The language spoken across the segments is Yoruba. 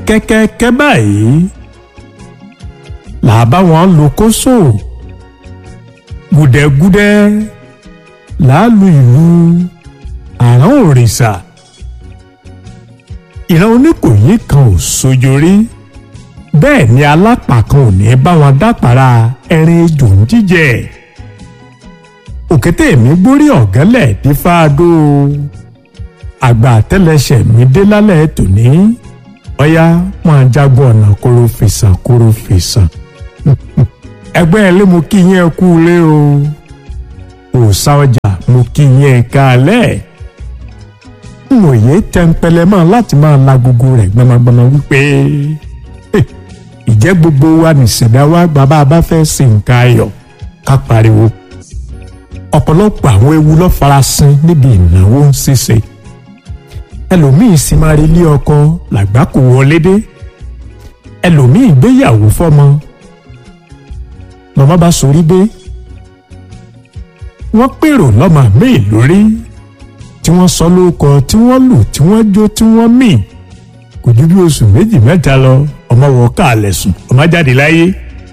kẹ́kẹ́kẹ́ báyìí làá bá wọn lo kóso gùdẹ́gùdẹ́ làá lu ìlú àrán òrìṣà ìran oníkòyí kan ò sojo rí bẹ́ẹ̀ ni alápá kan ò ní bá wọn dápàrà ẹrin ejò ń jíjẹ òkété mi gbórí ọ̀gẹ́lẹ̀ dífáadó àgbà àtẹ́lẹsẹ̀ mi dé lálẹ́ tòní ọ̀yá máa jágbọ́n ọ̀nà kóró fèsàn kóró fèsàn ẹgbẹ́ ẹ lé mo kí yín ẹ kú lé o òòsà ọjà mo kí yín ẹ káalẹ́ mòye tẹ́ńpẹ́lẹ́ mọ́ láti máa la gbogbo rẹ̀ gbọmọgbọmọ wípé ìjẹ́ gbogbo wa nìṣẹ̀dá wa gba bá a bá fẹ́ sin nǹkan ayọ̀ ká pariwo ọ̀pọ̀lọpọ̀ àwọn ewu ló farasin níbi ìnáwó ṣíṣe ẹlòmíín sì máa rí ilé ọkọ làgbákò wọlé dé ẹlòmíín gbéyàwó fọ́mọ lọ́mọ bá sorí dé wọ́n pèrò lọ́mọ míì lórí tí wọ́n sọ lóko tí wọ́n lù tí wọ́n jó tí wọ́n mì kò ju bí oṣù méjì mẹ́ta lọ ọmọ wọ káàlẹ̀ sùn ọmọ jáde láyé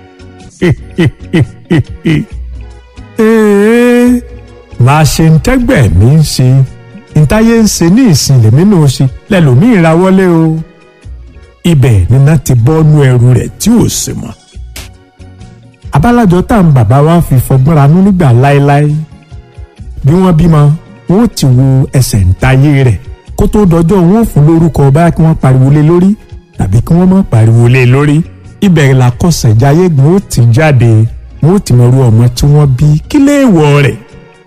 máa ṣe ń tẹ́gbẹ̀ mí ń ṣe ntáyé ń ṣe ní ìsìn lèmi náà ṣe lẹ́lòmíì ra wọlé o ibẹ̀ níná ti bọ́nú ẹrù rẹ̀ tí ò sì mọ̀ abálájọ tá à ń bàbá wa fi fọgbọ́n ranú nígbà láéláé bí wọ́n bímọ wọn ò ti wo ẹsẹ̀ ntayé rẹ̀ kó tó dọjọ́ wọn ò fún lórúkọ báyà kí wọ́n pariwo lé lórí tàbí kí wọ́n má pariwo lé lórí ibẹ̀ làkọsẹ̀jáyé gbọ́n ó ti jáde wọn ò ti mọ irú ọmọ tí wọ́n bí kí léèwọ̀ rẹ̀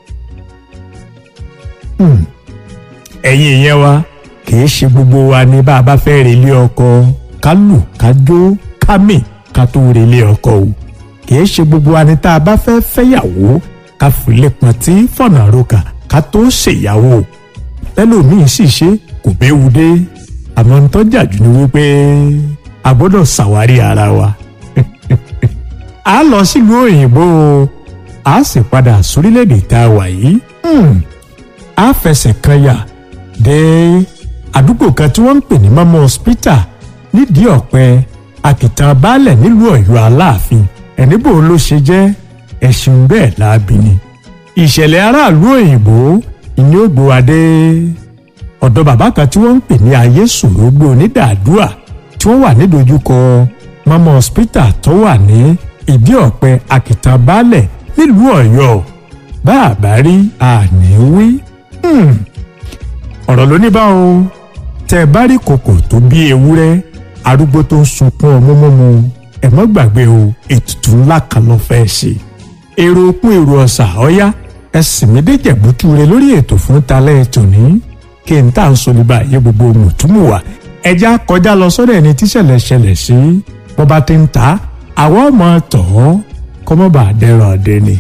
ẹ̀yin ìyẹn wa kìí ṣe gbogbo wa ní bá a bá fẹ́ relé ọkọ ká lù ká jó ká mì ká tó relé ọkọ o kìí ṣe gbogbo wa ní tá a bá fẹ́ fẹ́yàwó ká fìlẹ̀ pọ̀ntì fọ̀nà roka ká tó ṣèyàwó ẹlòmíín sì ṣe kò béwu dé àmọ́ ń tọ́jà jù ní wípé a gbọ́dọ̀ ṣàwárí ara wa a lọ sílùú òyìnbó a sì padà sórílẹ̀-èdè tá a wà yìí a fẹsẹ̀ kan yà dé àdúgbò kan tí wọ́n ń pè ní mama hospital nídìí ọ̀pẹ àkìtàn baálẹ̀ nílùú ọ̀yọ́ aláàfin ẹ̀níbò ló ṣe jẹ́ ẹ̀sìn bẹ́ẹ̀ láabi ni. ìṣẹ̀lẹ̀ aráàlú òyìnbó ìní ògbóadé ọ̀dọ̀ bàbá kan tí wọ́n ń pè ní ayé sòrógbó onídàádúà tí wọ́n wà nídojúkọ mama hospital tó wà ní ìdí ọ̀pẹ àkìtàn baálẹ̀ nílùú ọ̀yọ́ bá a bá rí àní wí ọ̀rọ̀ ló ní bá o tẹ́ ẹ bá rí kòkò tó bí ewúrẹ́ arúgbó tó ń sunkún ọmú mímu ẹ mọ́ gbàgbé o ètùtù ńlá kan ló fẹ́ ṣe èrò òkun èrò ọ̀sà ọ̀yá ẹ sì mí dé jẹ̀bútú rẹ lórí ètò fún talẹ́ ètò ní kí n tà ń solíbà yé gbogbo mùtúmùwà ẹja kọjá lọ sọ́dọ̀ ẹni tíṣẹ̀lẹ̀ ṣẹlẹ̀ sí bọ́ bá ti ń ta àwọn ọmọ tọ̀ ọ́ kọ́mọ́bà dẹrọ̀ ọ̀dẹ ni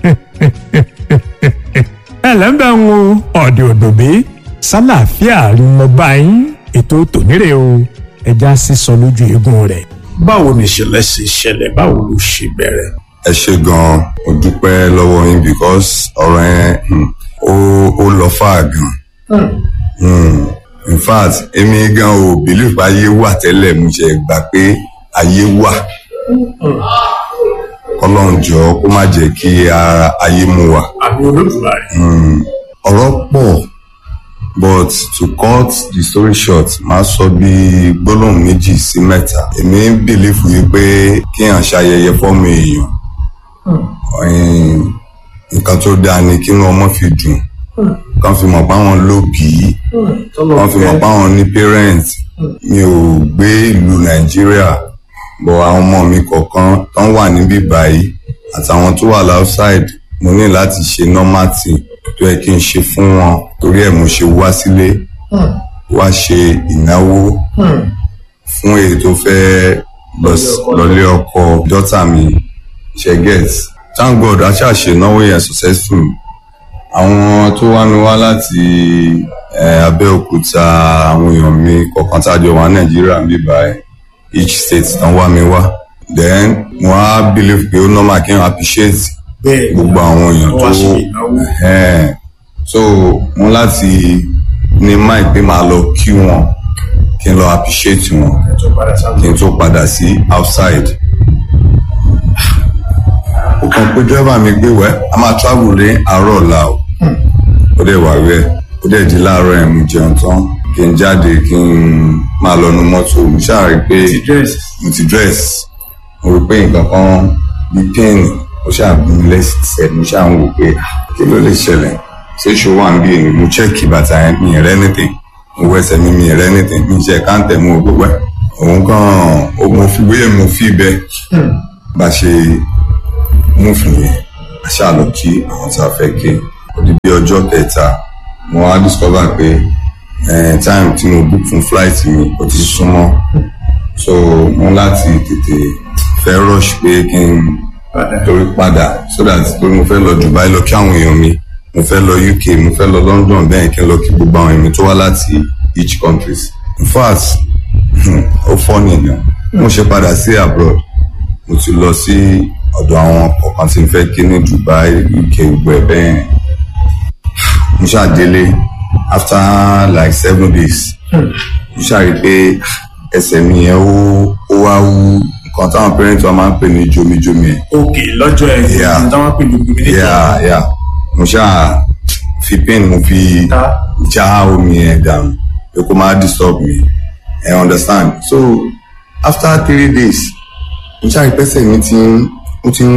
ẹlẹ́mbẹ̀ ń wo ọ̀dẹ̀ òdòbí sálàáfíà lọ bá yín ètò tònírè o ẹja sísọ lójú eegun rẹ̀. báwo ni ìṣẹ̀lẹ̀ ṣe ṣẹlẹ̀ báwo ló ṣe bẹ̀rẹ̀. ẹ ṣe gan-an mo dúpẹ́ lọ́wọ́ yín because ọ̀rọ̀ yẹn hmm, ó ó lọ fà gan. Hmm, in fact èmi gan ò believe pé ayé wà tẹ́lẹ̀ mo ṣe gbà pé ayé wà kọ́lọ́n jọ kó má jẹ́ kí ara ayé mu wà. àbí olódùmarè. ọ̀rọ̀ pọ̀ but to cut the story short máa sọ bí gbólóhùn méjì sí mẹ́ta èmi ń bìlífù yìí pé kéèyàn ṣayẹyẹ fọ́ọ̀mù èèyàn ẹ̀yìn, nǹkan tó dáa ni kí wọ́n ọmọ fi dùn kán fi mọ̀ páwọn lóbìí kán fi mọ̀ páwọn ní parent mi ò gbé ìlú nàìjíríà bọ̀ àwọn ọmọ mi kọ̀ọ̀kan tán wà níbí báyìí àtàwọn tó wà outside mo ní láti ṣe normal thing tó yẹ kí n ṣe fún wọn torí ẹ̀ mo ṣe wá sílé wá ṣe ìnáwó fún èyí tó fẹ́ lọ s- lọlé ọkọ dọ́tà mi ṣe get thank god a ṣáà ṣe ìnáwó yẹn successful àwọn tó wá mi wá láti eh, abẹ́òkúta àwọn èèyàn mi kọ̀ọ̀kan tá a jọ wà nàìjíríà ń bí báyìí each state tán wá mi wá then mo á believe pé ó normal kí n appreciate bẹ́ẹ̀ gbogbo àwọn èèyàn wọ́n tó wá ṣe ìnáwó. Ẹ̀hẹ́n. so mo láti ní mind pé màá lọ kí wọn kí n lọ appreciate wọn tó padà sáà kí n tó padà sí outside. ó kàn pé dírẹ́bà mi gbé wẹ́ a máa travel ní àárọ̀ ọ̀la o ó dẹ̀ wà wẹ́ ó dẹ̀ di láàárọ̀ ẹ̀ mú jẹun tán kí n jáde kí n máa lọ nu mọ́tò mo ṣáà rí i pé dress mo ti dress mo rí i pé nǹkan kan bí pain ó ṣáà bí mi lẹ́sẹ̀ mo ṣáà ń wò pé ah, kí ló lè ṣẹlẹ̀ ṣé ṣòwò à ń bí èmi mo check bàtà yẹn mi ì rẹ́ anything mo wẹsẹ̀ mi mi ì rẹ́ anything mi ṣe káńtẹ̀ mo gbogbo ẹ̀ òun kàn ó mo fi bóyá mo fi bẹ́ẹ̀ bá ṣe mú fún yẹn a ṣáà lọ kí àwọn tá a fẹ́ kí ó di bí ọjọ́ kẹta mo wá discover pé eh, time tí mo book fún flight mi ó ti súnmọ́ so mo láti tètè fẹ́ rush pé kí n padà torí padà so that torí mo fẹ́ lọ Dubai lọ kí àwọn èèyàn mi mo fẹ́ lọ UK mo fẹ́ lọ London bẹ́ẹ̀ kí n lọ kí gbogbo àwọn èèyàn tó wá láti each countries in fact ó fọ́ nìyẹn mo ṣe padà sí abroad mo ti lọ sí ọ̀dọ̀ àwọn kọ̀ọ̀kan tí n fẹ́ kí ní Dubai UK gbogbo ẹ̀ bẹ́ẹ̀ mo ṣàdélé after like seven days mo ṣàrí pé ẹsẹ̀ mi yẹn ó ó wá wú nǹkan táwọn parents wa máa ń pè ní jomijomi ẹ̀ òkè lọ́jọ́ ẹ̀ Yeah. ní táwọn pè ní gbogbo yeah yeah mo ṣáà fi pain mo fi Ta. já omi ẹ̀ dànù pé kó má disturb me I understand so after three days mo ṣáà rí pẹ́sẹ̀ mi ti ń ó ti ń